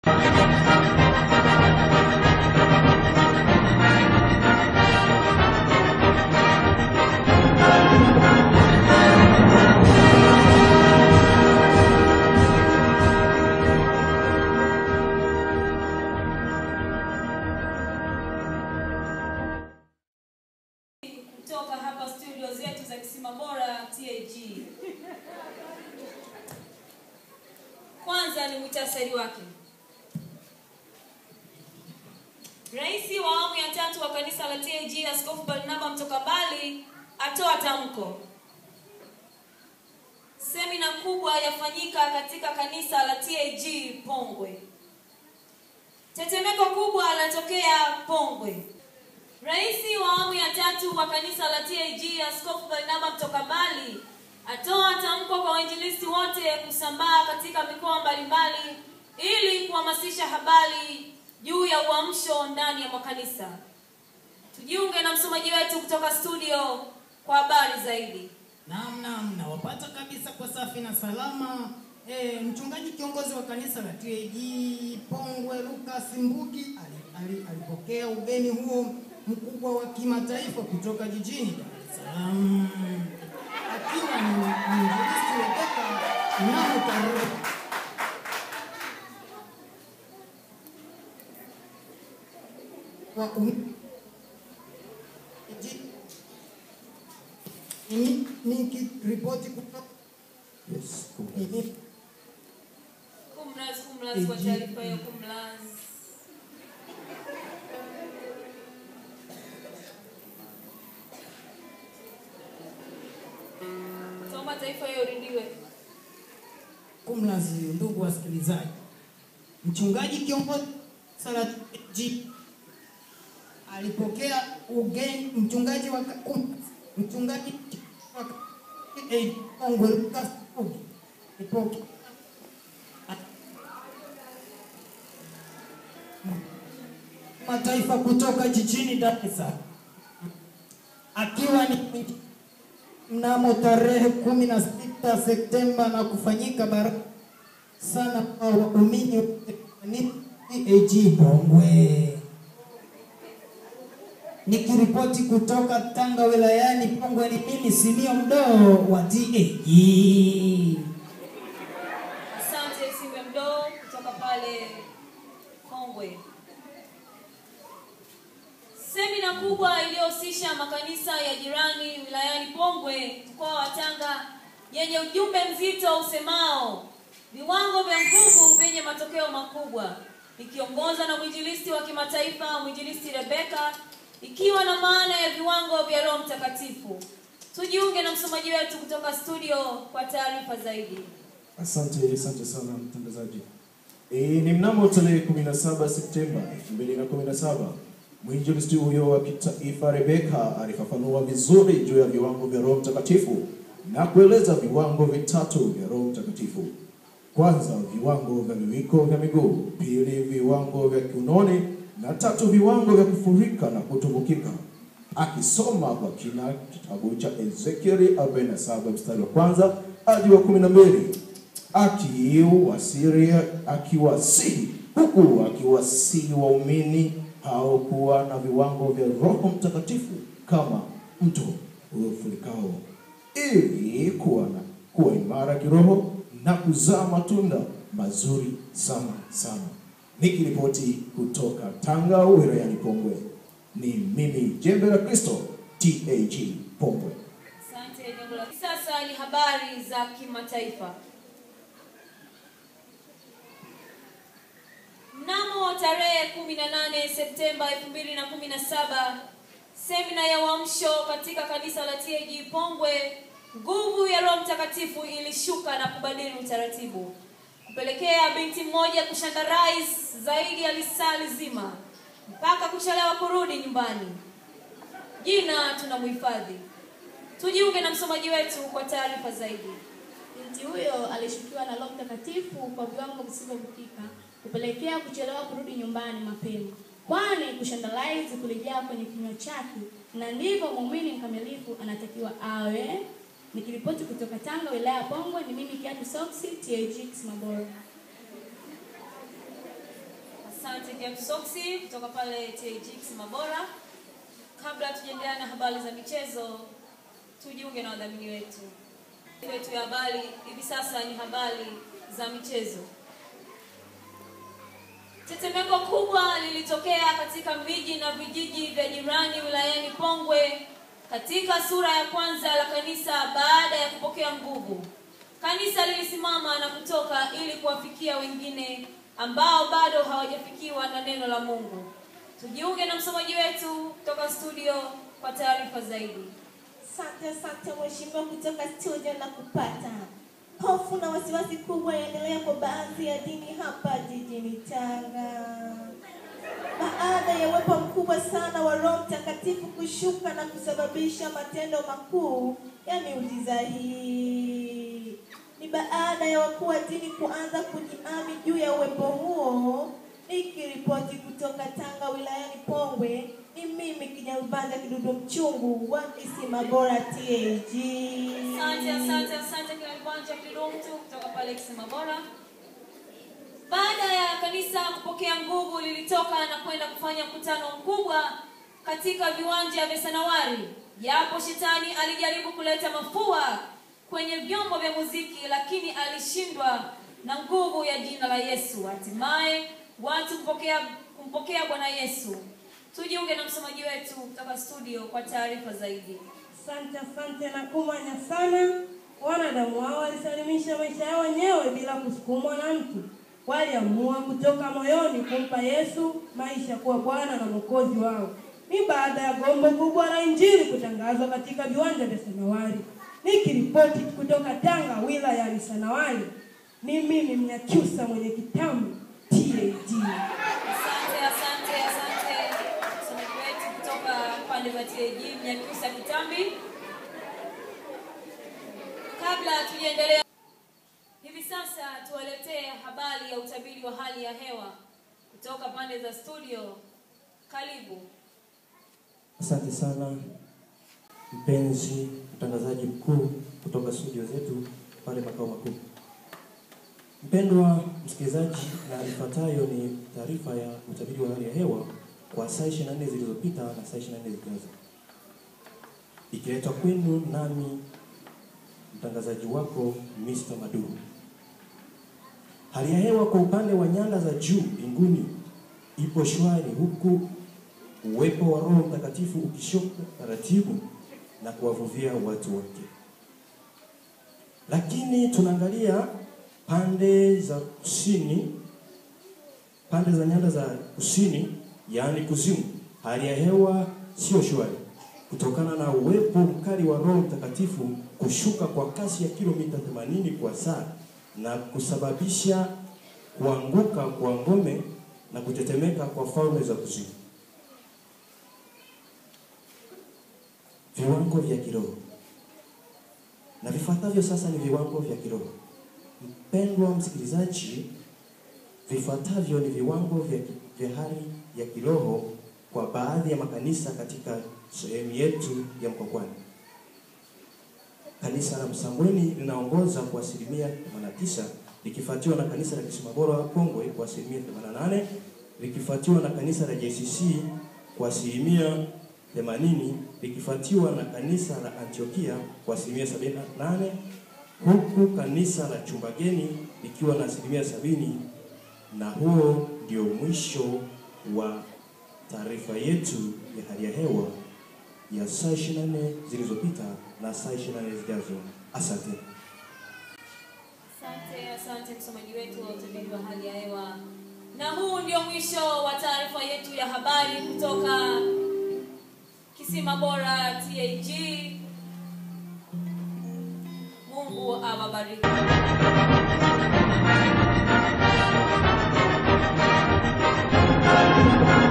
kutoka hapa studio zetu za Kisima Bora TAG. Kwanza ni muhtasari wake. Rais wa awamu ya tatu wa kanisa la TAG Askofu Barnaba Mtokambali atoa tamko. Semina kubwa yafanyika katika kanisa la TAG Pongwe. Tetemeko kubwa latokea Pongwe. Rais wa awamu ya tatu wa kanisa la TAG Askofu Barnaba Mtokambali atoa tamko kwa wainjilisti wote kusambaa katika mikoa mbalimbali ili kuhamasisha habari juu ya uamsho ndani ya makanisa. Tujiunge na msomaji wetu kutoka studio kwa habari zaidi. Naam, naam, nawapata kabisa kwa safi na salama. E, mchungaji kiongozi wa kanisa la TAG Pongwe Lucas Mbugi ali, ali, alipokea ugeni huo mkubwa wa kimataifa kutoka jijini Dar es Salaam akiwa ni mwinjilisti Rebeka mnamo tarehe wa um, ji- ni- nikiripoti kutoka yes, ni- Kumraz, kumraz kwa taarifa ya kumraz. Tuomba taifa hiyo irudiwe. kumlazi ndugu wasikilizaji, mchungaji kiongozi sala ji alipokea ugeni mchungaji wa um, mchungaji wa eh, Pongwe Lucas Mbugi alipokea mataifa kutoka jijini Dar es Salaam akiwa ni mnamo tarehe kumi na sita Septemba na kufanyika baraka sana kwa waumini wote kanisa TAG Pongwe. Nikiripoti kutoka Tanga wilayani Pongwe, ni mimi Simio Mdoo wa TAG. Asante Simbe Mdoo kutoka pale Kongwe. Semina kubwa iliyohusisha makanisa ya jirani wilayani Pongwe, mkoa wa Tanga, yenye ujumbe mzito usemao viwango vya nguvu vyenye matokeo makubwa, ikiongozwa na mwinjilisti wa kimataifa mwinjilisti Rebeka, ikiwa na maana ya viwango vya Roho Mtakatifu. Tujiunge na msomaji wetu kutoka studio kwa taarifa zaidi. Asante, asante sana mtangazaji. E, ni mnamo tarehe 17 Septemba 2017 mwinjilisti huyo wa kitaifa Rebeka alifafanua vizuri juu ya viwango vya Roho Mtakatifu na kueleza viwango vitatu vya Roho Mtakatifu. Kwanza, viwango vya viwiko vya miguu; pili, viwango vya kiunoni; na tatu, viwango vya kufurika na kutumbukika. Akisoma kwa kina kitabu cha Ezekieli 47 mstari wa kwanza hadi wa 12 akiwasiri akiwasihi huku akiwasihi waumini hao kuwa na viwango vya Roho Mtakatifu kama mto uliofurikao ili kuwa na kuwa imara kiroho na kuzaa matunda mazuri sana sana. Nikiripoti kutoka Tanga wilayani Pongwe, ni mimi Jembe la Kristo TAG Pongwe. Asante jambo la sasa ni habari za kimataifa. Mnamo tarehe 18 Septemba 2017 semina ya uamsho katika kanisa la TAG Pongwe, nguvu ya Roho Mtakatifu ilishuka na kubadili utaratibu, kupelekea binti mmoja kushandarais zaidi ya lisali zima mpaka kuchelewa kurudi nyumbani. Jina tunamhifadhi. Tujiunge na msomaji wetu kwa taarifa zaidi. Binti huyo alishukiwa na Roho Mtakatifu kwa viwango visivyovukika kupelekea kuchelewa kurudi nyumbani mapema, kwani kushandalize kulijaa kwenye kinywa chake, na ndivyo muumini mkamilifu anatakiwa awe. Nikiripoti kutoka Tanga, wilaya ya Pongwe, ni mimi Kiatu Soksi, TAG Kisimabora. Asante James Soksi kutoka pale TAG Mabora. Kabla tujaendelea na habari za michezo, tujiunge na wadhamini wetu. Wetu ya habari hivi sasa ni habari za michezo. Tetemeko kubwa lilitokea katika miji na vijiji vya jirani wilayani Pongwe katika sura ya kwanza la kanisa baada ya kupokea nguvu. Kanisa lilisimama na kutoka ili kuwafikia wengine ambao bado hawajafikiwa na neno la Mungu. Tujiunge na msomaji wetu kutoka studio kwa taarifa zaidi. Asante, asante mheshimiwa, kutoka studio na kupata. Hofu na wasiwasi kubwa yaendelea kwa baadhi ya dini hapa jijini Tanga baada ya uwepo mkubwa sana wa Roho Mtakatifu kushuka na kusababisha matendo makuu ya miujiza hii. Ni baada ya wakuu wa dini kuanza kujiami juu ya uwepo huo. Nikiripoti kutoka Tanga wilayani Pongwe, ni mimi Kinyarubanda Kidudu Mchungu wa Kisima Bora TAG. Asante, asante, asante kila kibanja kidumtu kutoka pale Kisima Bora. Baada ya kanisa kupokea nguvu, lilitoka na kwenda kufanya mkutano mkubwa katika viwanja vya Sanawari. Japo shetani alijaribu kuleta mafua kwenye vyombo vya muziki, lakini alishindwa na nguvu ya jina la Yesu. Hatimaye watu kumpokea kumpokea Bwana Yesu. Tujiunge na msomaji wetu kutoka studio kwa taarifa zaidi. Asante, asante na kumanya sana. Wanadamu hao walisalimisha maisha yao wenyewe bila kusukumwa na mtu. Waliamua kutoka moyoni kumpa Yesu maisha kuwa Bwana na Mwokozi wao. Ni baada ya gombo kubwa la Injili kutangazwa katika viwanja vya Sanawari. Nikiripoti kutoka Tanga wilayani Sanawari, ni mimi Mnyakyusa mwenye kitamu TAG. Asante, asante, asante msomaji wetu kutoka pande za TAG Mnyakyusa Kitambi. Kabla tujaendelea, hivi sasa tuwaletee habari ya utabiri wa hali ya hewa kutoka pande za studio. Karibu. Asante sana mpenzi mtangazaji mkuu kutoka studio zetu pale makao makuu. Mpendwa msikilizaji, na ifuatayo ni taarifa ya utabiri wa hali ya hewa kwa saa 24 zilizopita na saa 24 zijazo, ikiletwa kwenu nami mtangazaji wako Mr. Maduru. Hali ya hewa kwa upande wa nyanda za juu mbinguni ipo shwari, huku uwepo wa Roho Mtakatifu ukishuka taratibu na kuwavuvia watu wake. Lakini tunaangalia pande za kusini, pande za nyanda za kusini, yaani kuzimu, hali ya hewa sio shwari kutokana na uwepo mkali wa Roho Mtakatifu kushuka kwa kasi ya kilomita 80 kwa saa na kusababisha kuanguka kwa ngome na kutetemeka kwa falme za kuzimu. Viwango vya kiroho na vifuatavyo sasa ni viwango vya kiroho. Mpendwa msikilizaji, vifuatavyo ni viwango vya, vya hali ya kiroho kwa baadhi ya makanisa katika sehemu yetu ya Mkwakwani. Kanisa la Msambweni linaongoza kwa asilimia 89 likifuatiwa na kanisa la Kisimabora Pongwe kwa asilimia 88 likifuatiwa na kanisa la JCC kwa asilimia 80 likifuatiwa na kanisa la Antiokia kwa asilimia 78 huku kanisa la Chumbageni likiwa na asilimia sabini na huo ndio mwisho wa taarifa yetu ya hali ya hewa ya saa 24 zilizopita na saa 24 zijazo. Asante. Asante, asante msomaji wetu wa utabiri wa hali ya hewa. Na huu ndio mwisho wa taarifa yetu ya habari kutoka Kisima Bora TAG. Mungu awabariki. Thank you.